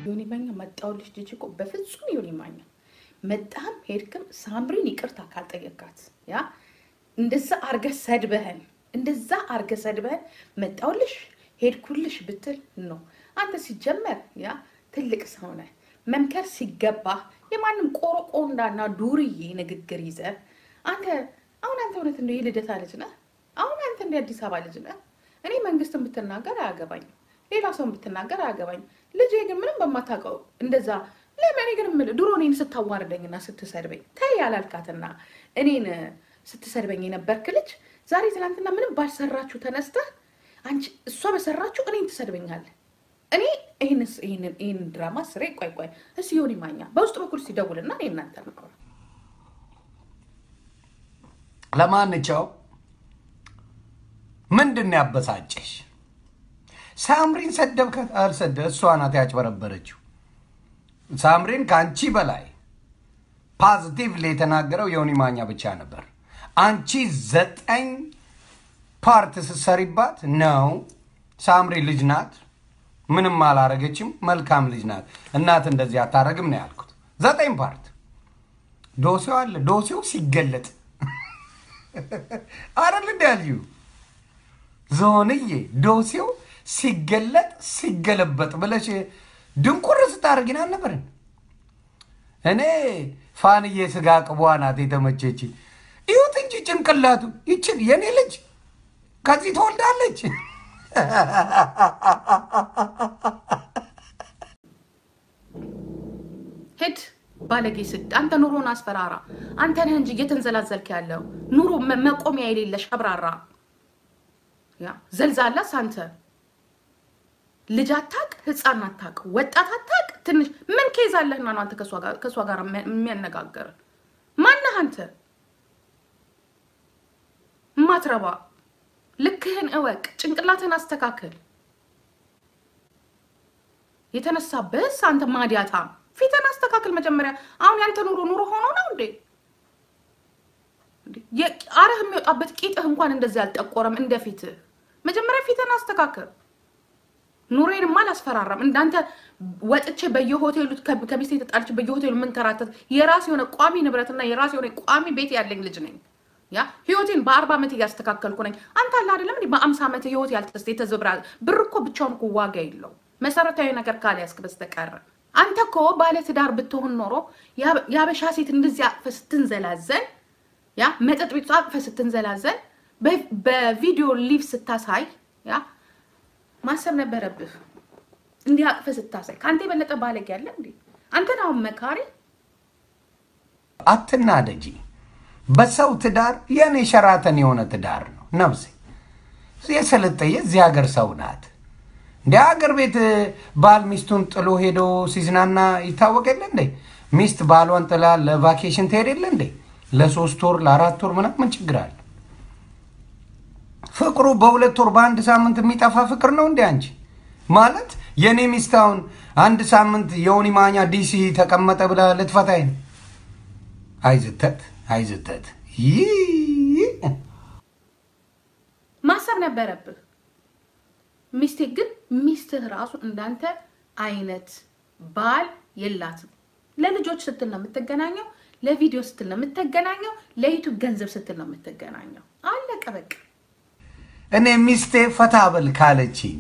ዮኒ ማኛ መጣሁልሽ ጂጂ እኮ በፍጹም ዮኒ ማኛ መጣህም ሄድክም ሳምሪን ይቅርታ ካልጠየካት ያ እንደዛ አርገህ ሰድበህን እንደዛ አርገህ ሰድበህን መጣሁልሽ ሄድኩልሽ ብትል ነው። አንተ ሲጀመር ያ ትልቅ ሰው ነህ። መምከር ሲገባ የማንም ቆረቆንዳና ዱርዬ ንግግር ይዘህ አንተ አሁን አንተ እውነት እንደ የልደታ ልጅ ነህ? አሁን አንተ እንደ አዲስ አበባ ልጅ ነህ? እኔ መንግስትን ብትናገር አያገባኝም፣ ሌላ ሰውን ብትናገር አያገባኝም። ልጄ ግን ምንም በማታውቀው እንደዛ ለምን እኔ ግን የምልህ ድሮ እኔን ስታዋርደኝና ስትሰድበኝ ተይ ያላልካትና እኔን ስትሰድበኝ የነበርክ ልጅ ዛሬ ትናንትና ምንም ባልሰራችሁ ተነስተህ አንቺ እሷ በሰራችሁ እኔን ትሰድበኛለህ። እኔ ይህንን ድራማ ስሬ ቆይ ቆይ እስኪ ዮኒ ማኛ በውስጥ በኩል ሲደውልና እኔ እናንተ ነው ለማንኛው ምንድን ነው ያበሳጨሽ? ሳምሪን ሰደብከት አልሰደ እሷ ናት ያጭበረበረችው። ሳምሪን ከአንቺ በላይ ፓዚቲቭሊ የተናገረው ዮኒ ማኛ ብቻ ነበር። አንቺ ዘጠኝ ፓርት ስትሰሪባት ነው። ሳምሪ ልጅ ናት፣ ምንም አላረገችም፣ መልካም ልጅ ናት። እናት እንደዚህ አታረግም ነው ያልኩት። ዘጠኝ ፓርት ዶሴው አለ። ዶሴው ሲገለጥ አይደል እንዲ ያልዩ ዞንዬ ዶሴው ሲገለጥ ሲገለበጥ ብለሽ ድንቁር ስታደርጊን አልነበርን? እኔ ፋንዬ ስጋ ቅቧ ናት የተመቸች። ይሁት እንጂ ጭንቅላቱ ይችን የኔ ልጅ ከዚህ ትወልዳለች። ሄድ ባለጌ ስድ አንተ ኑሮን አስፈራራ። አንተ ነህ እንጂ እየተንዘላዘልክ ያለው ኑሮ መቆሚያ የሌለሽ አብራራ ያ ዘልዛላስ አንተ ልጅ አታቅ፣ ህፃን አታቅ፣ ወጣት አታቅ። ትንሽ ምን ኬዝ አለህና ነው አንተ ከእሷ ጋር የሚያነጋገር ማነህ አንተ? ማትረባ ልክህን እወቅ፣ ጭንቅላትህን አስተካክል። የተነሳብህስ አንተ ማዲያታ ፊትን አስተካክል መጀመሪያ። አሁን ያንተ ኑሮ ኑሮ ሆኖ ነው እንዴ? አረህ የሚወጣበት ቂጥህ እንኳን እንደዚህ አልጠቆረም እንደ ፊትህ። መጀመሪያ ፊትን አስተካክል። ኑሬንም አላስፈራራም። እንዳንተ ወጥቼ በየሆቴሉ ከሚስቴ ተጣልቼ በየሆቴሉ የምንከራተት የራስ የሆነ ቋሚ ንብረትና የራስ የሆነ ቋሚ ቤት ያለኝ ልጅ ነኝ። ያ ህይወቴን በአርባ ዓመት እያስተካከልኩ ነኝ። አንተ አለ አይደለም እንዲህ በአምሳ ዓመት ህይወት ያልተስ የተዘብራ ብር እኮ ብቻውን እኮ ዋጋ የለው መሰረታዊ ነገር ካልያዝክ በስተቀር አንተ እኮ ባለ ትዳር ብትሆን ኖሮ የአበሻ ሴት እንደዚህ አቅፈ ስትንዘላዘን ያ መጠጥ ቤቱ አቅፈ ስትንዘላዘን በቪዲዮ ሊቭ ስታሳይ ያ ማሰብ ነበረብህ። እንዲህ አቅፈ ስታሳይ ከአንተ የበለጠ ባለጌ ያለ እንዴ? አንተን አሁን መካሪ አትናደጂ። በሰው ትዳር የኔ ሸራተን የሆነ ትዳር ነው ነፍሴ። የሰለጠየ እዚህ ሀገር ሰው ናት። እንደ ሀገር ቤት ባል ሚስቱን ጥሎ ሄዶ ሲዝናና ይታወቅ የለ እንዴ? ሚስት ባሏን ጥላ ለቫኬሽን ትሄድ የለ እንዴ? ለሶስት ወር ለአራት ወር ምናምን ምን ችግር አለ? ፍቅሩ በሁለት ወር በአንድ ሳምንት የሚጠፋ ፍቅር ነው እንዴ? አንቺ ማለት የእኔ ሚስት አሁን አንድ ሳምንት የዮኒ ማኛ ዲሲ ተቀመጠ ብላ ልትፈታኝ ነው? አይዝተት አይዝተት ይህ ማሰብ ነበረብህ። ሚስቴ ግን ሚስትህ ራሱ እንዳንተ አይነት ባል የላትም። ለልጆች ስትል ነው የምትገናኘው፣ ለቪዲዮ ስትል ነው የምትገናኘው፣ ለዩቱብ ገንዘብ ስትል ነው የምትገናኘው። አለቀ በቃ። እኔ ሚስቴ ፈታ በል ካለችኝ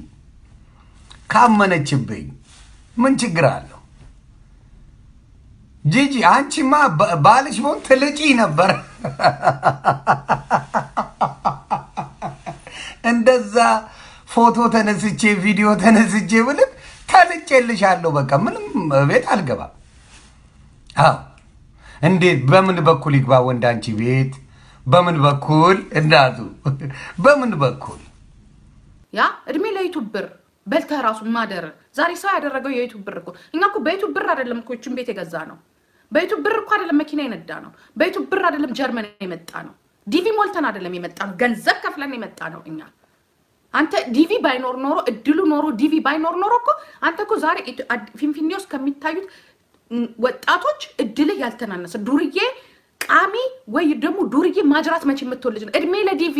ካመነችብኝ ምን ችግር አለው? ጂጂ አንቺማ ባልሽ ቢሆን ትልጪ ነበር። እንደዛ ፎቶ ተነስቼ ቪዲዮ ተነስቼ ብልክ ተልጬልሻለሁ። በቃ ምንም ቤት አልገባም። አዎ እንዴት በምን በኩል ይግባ ወንድ አንቺ ቤት? በምን በኩል እናቱ በምን በኩል ያ እድሜ ለዩቱብ ብር በልተህ ራሱ ማደር ዛሬ ሰው ያደረገው የዩቱብ ብር እኮ እኛ እኮ በዩቱብ ብር አይደለም እኮ ይችን ቤት የገዛ ነው። በዩቱብ ብር እኮ አይደለም መኪና የነዳ ነው። በዩቱብ ብር አይደለም ጀርመን የመጣ ነው። ዲቪ ሞልተን አይደለም የመጣ ነው። ገንዘብ ከፍለን የመጣ ነው እኛ አንተ ዲቪ ባይኖር ኖሮ እድሉ ኖሮ ዲቪ ባይኖር ኖሮ እኮ አንተ እኮ ዛሬ ፊንፊኔ ውስጥ ከሚታዩት ወጣቶች እድልህ ያልተናነሰ ዱርዬ ቃሚ ወይ ደግሞ ዱርዬ ማጅራት መቼ የምትወል ልጅ ነው። እድሜ ለዲቪ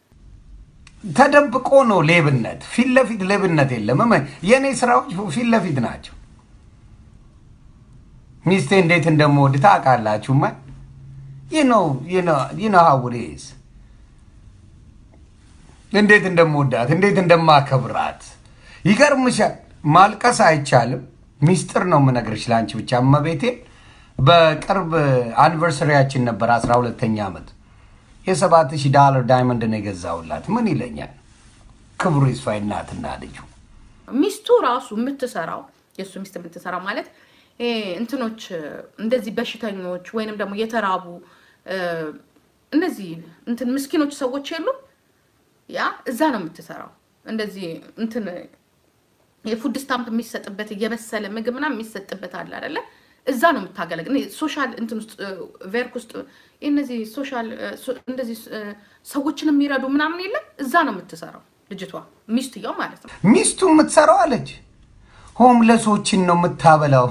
ተደብቆ ነው ሌብነት። ፊት ለፊት ሌብነት የለም። የእኔ ስራዎች ፊት ለፊት ናቸው። ሚስቴ እንዴት እንደምወድ ታውቃላችሁማ። ይነው ሀውሬስ እንዴት እንደምወዳት እንዴት እንደማከብራት ይገርምሻል። ማልቀስ አይቻልም። ሚስጥር ነው የምነግርሽ ለአንቺ ብቻ እመቤቴ። በቅርብ አኒቨርሰሪያችን ነበር አስራ ሁለተኛ ዓመት የሰባት ሺህ ዳላር ዳይመንድ ነው የገዛውላት። ምን ይለኛል ክብሩ ይስፋ እናትና ልጁ ሚስቱ ራሱ የምትሰራው የእሱ ሚስት የምትሰራው ማለት ይሄ እንትኖች እንደዚህ በሽተኞች ወይንም ደግሞ የተራቡ እነዚህ እንትን ምስኪኖች ሰዎች የሉም ያ እዛ ነው የምትሰራው። እንደዚህ እንትን የፉድ ስታምፕ የሚሰጥበት እየበሰለ ምግብ ምናምን የሚሰጥበት አለ አይደለ? እዛ ነው የምታገለግል። ሶሻል እንትን ውስጥ ቬርክ ውስጥ እነዚህ ሶሻል እንደዚህ ሰዎችን የሚረዱ ምናምን የለም። እዛ ነው የምትሰራው ልጅቷ ሚስትየው ማለት ነው። ሚስቱ የምትሰራው አለች ሆምለሶችን ነው የምታበላው።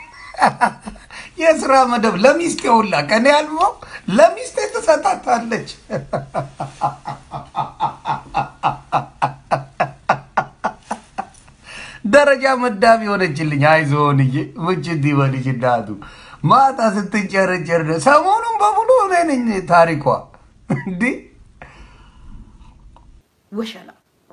የስራ መደብ ለሚስት የውላ ቀን ያልበው ለሚስት ትሰጣታለች። ደረጃ መዳብ የሆነችልኝ አይዞንዬ ምችት ይበልሽ እናቱ ማታ ስትንጨረጨር ሰሞኑን በሙሉ እኔ ነኝ ታሪኳ እንዲህ ወሸላ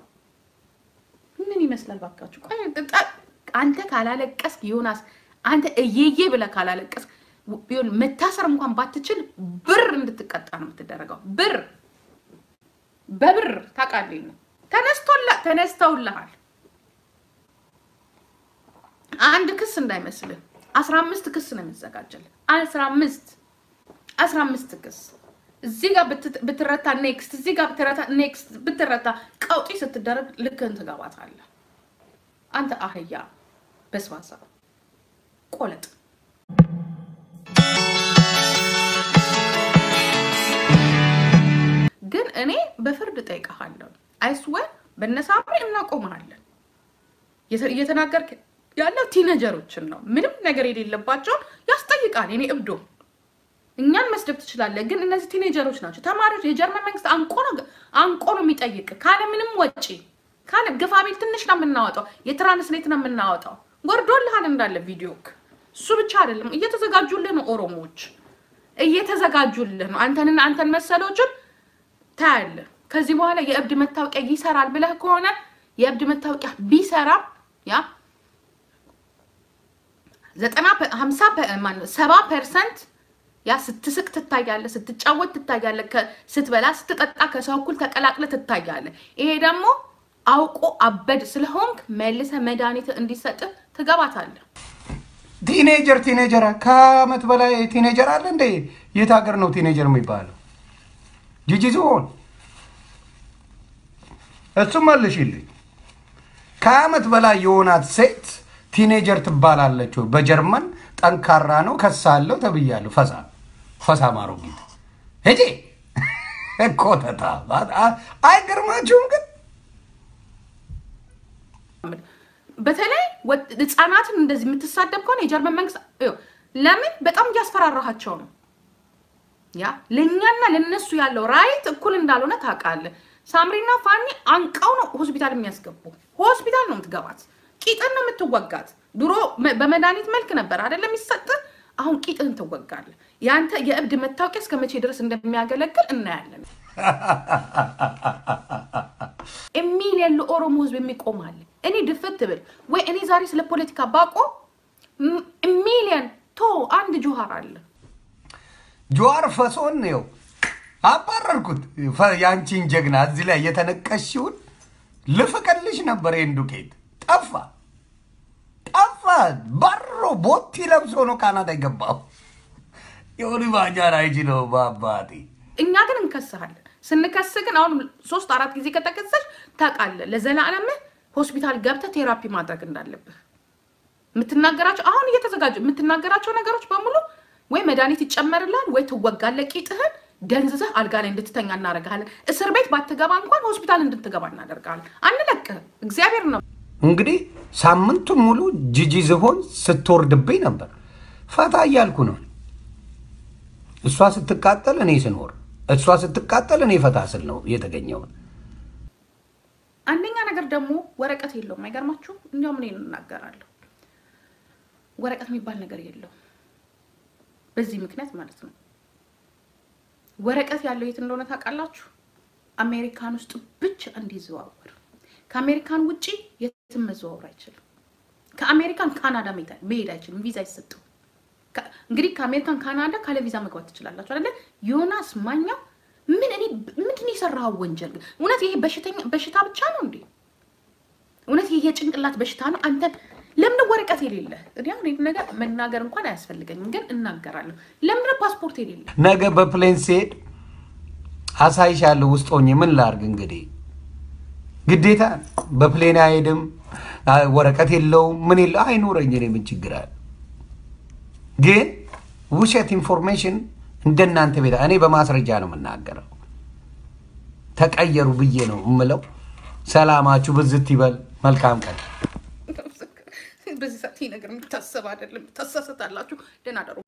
ምን ይመስላል ባካችሁ? ቆይ አንተ ካላለቀስክ ዮናስ፣ አንተ እየዬ ብለህ ካላለቀስክ መታሰር እንኳን ባትችል ብር እንድትቀጣ ነው የምትደረገው። ብር በብር ታውቃለህ ነው ተነስቶላ ተነስተውልሃል። አንድ ክስ እንዳይመስልህ አስራ አምስት ክስ ነው የሚዘጋጀልህ። አስራ አምስት አስራ አምስት ክስ እዚህ ጋር ብትረታ ኔክስት፣ እዚህ ጋር ብትረታ ኔክስት፣ ብትረታ ቀውጢ ስትደረግ ልክህን ትገባታለህ። አንተ አህያ በስባሳ ቆለጥ። ግን እኔ በፍርድ ጠይቀሃለሁ። አይስወር በነሳምሪ እናቆመሃለን። እየተናገርክ ያለው ቲነጀሮችን ነው። ምንም ነገር የሌለባቸውን ያስጠይቃል። እኔ እብዶ እኛን መስደብ ትችላለህ፣ ግን እነዚህ ቲኔጀሮች ናቸው፣ ተማሪዎች። የጀርመን መንግስት አንቆ ነው አንቆ ነው የሚጠይቅ ካለ ምንም ወጪ ካለ ግፋ ቤት ትንሽ ነው የምናወጣው፣ የትራንስሌት ነው የምናወጣው። ወርዶልሃል እንዳለ ቪዲዮክ። እሱ ብቻ አይደለም፣ እየተዘጋጁልህ ነው። ኦሮሞዎች እየተዘጋጁልህ ነው። አንተንና አንተን መሰሎችን ታያለህ። ከዚህ በኋላ የእብድ መታወቂያ ይሰራል ብለህ ከሆነ የእብድ መታወቂያ ቢሰራም ያ ዘጠና ሀምሳ ሰባ ፐርሰንት ያ ስትስቅ ትታያለህ፣ ስትጫወት ትታያለህ፣ ስትበላ ስትጠጣ ከሰው እኩል ተቀላቅለ ትታያለህ። ይሄ ደግሞ አውቆ አበድ ስለሆንክ መልሰ መድኃኒት እንዲሰጥህ ትገባታለህ። ቲኔጀር ቲኔጀር ከአመት በላይ ቲኔጀር አለ እንደ የት ሀገር ነው ቲኔጀር የሚባለው? ጂጂ ዝሆን እሱም መልሽልኝ። ከአመት በላይ የሆናት ሴት ቲኔጀር ትባላለች። በጀርመን ጠንካራ ነው ከሳለው ተብያለሁ። ፈሳ ፈሳ ማሮጊት ሄጄ ኮተታ አይገርማችሁም? ግን በተለይ ህፃናትን እንደዚህ የምትሳደብ ከሆነ የጀርመን መንግስት ለምን በጣም እያስፈራራሃቸው ነው። ያ ለእኛና ለነሱ ያለው ራይት እኩል እንዳልሆነ ታውቃለህ። ሳምሪና ፋኒ አንቀው ነው ሆስፒታል የሚያስገቡ። ሆስፒታል ነው የምትገባት። ቂጥን ነው የምትወጋት። ድሮ በመድኃኒት መልክ ነበር አይደለም የሚሰጥ። አሁን ቂጥህን ትወጋለህ። የአንተ የእብድ መታወቂያ እስከ መቼ ድረስ እንደሚያገለግል እናያለን። ሚሊየን ለኦሮሞ ህዝብ የሚቆማል። እኔ ድፍት ብል ወይ እኔ ዛሬ ስለ ፖለቲካ ባቆ ሚሊየን ቶ አንድ ጆሃር አለ ጀዋር ፈሶን ነው አባረርኩት። የአንቺን ጀግና እዚህ ላይ የተነቀሽውን ልፍቅልሽ ነበር። ይህን ዱቄት ጠፋ ጠፋ። ባሮ ቦቲ ለብሶ ነው ካናዳ የገባው። የሆኑ ባጃር አይችለው በአባቴ እኛ ግን እንከስሃለን። ስንከስ ግን አሁን ሶስት አራት ጊዜ ከተከሰሽ ታውቃለህ፣ ለዘላለምህ ሆስፒታል ገብተህ ቴራፒ ማድረግ እንዳለብህ የምትናገራቸው አሁን እየተዘጋጁ የምትናገራቸው ነገሮች በሙሉ ወይ መድኃኒት ይጨመርልሃል ወይ ትወጋለህ። ቂጥህን ደንዝዘህ አልጋ ላይ እንድትተኛ እናደርግሃለን። እስር ቤት ባትገባ እንኳን ሆስፒታል እንድትገባ እናደርግሃለን። አንለቅህም። እግዚአብሔር ነው እንግዲህ ሳምንቱን ሙሉ ጂጂ ዝሆን ስትወርድብኝ ነበር። ፈታ እያልኩ ነው። እሷ ስትቃጠል እኔ ስኖር፣ እሷ ስትቃጠል እኔ ፈታ ስል ነው የተገኘውን። አንደኛ ነገር ደግሞ ወረቀት የለውም። አይገርማችሁም? እንዲያውም እኔ እናገራለሁ። ወረቀት የሚባል ነገር የለውም። በዚህ ምክንያት ማለት ነው። ወረቀት ያለው የት እንደሆነ ታውቃላችሁ? አሜሪካን ውስጥ ብቻ እንዲዘዋወር። ከአሜሪካን ውጪ የትም መዘዋወር አይችልም። ከአሜሪካን ካናዳ መሄድ አይችልም። ቪዛ አይሰጠው። እንግዲህ ከአሜሪካን ካናዳ ካለ ቪዛ መግባት ትችላላችሁ አይደለ? ዮናስ ማኛው ምን እኔ ምንድን የሰራኸው ወንጀል ግን? እውነት ይሄ በሽተኛ በሽታ ብቻ ነው እንዴ? እውነት ይሄ የጭንቅላት በሽታ ነው? አንተ ለምን ወረቀት የሌለ? እኔ አሁን ይሄን ነገር መናገር እንኳን አያስፈልገኝም፣ ግን እናገራለሁ። ለምን ፓስፖርት የሌለ? ነገ በፕሌን ስሄድ አሳይሻለሁ። ውስጥ ሆኜ ምን ላርግ እንግዲህ ግዴታ በፕሌን አይሄድም። ወረቀት የለውም ምን የለው አይኖረኝ። እኔ ምን ችግር አለ? ግን ውሸት ኢንፎርሜሽን እንደናንተ ቤት እኔ በማስረጃ ነው የምናገረው። ተቀየሩ ብዬ ነው የምለው። ሰላማችሁ ብዝት ይበል። መልካም ቀን። በዚህ ሰዓት ይህ ነገር የሚታሰብ አይደለም። ታሳሰታላችሁ። ደህና ደሩ።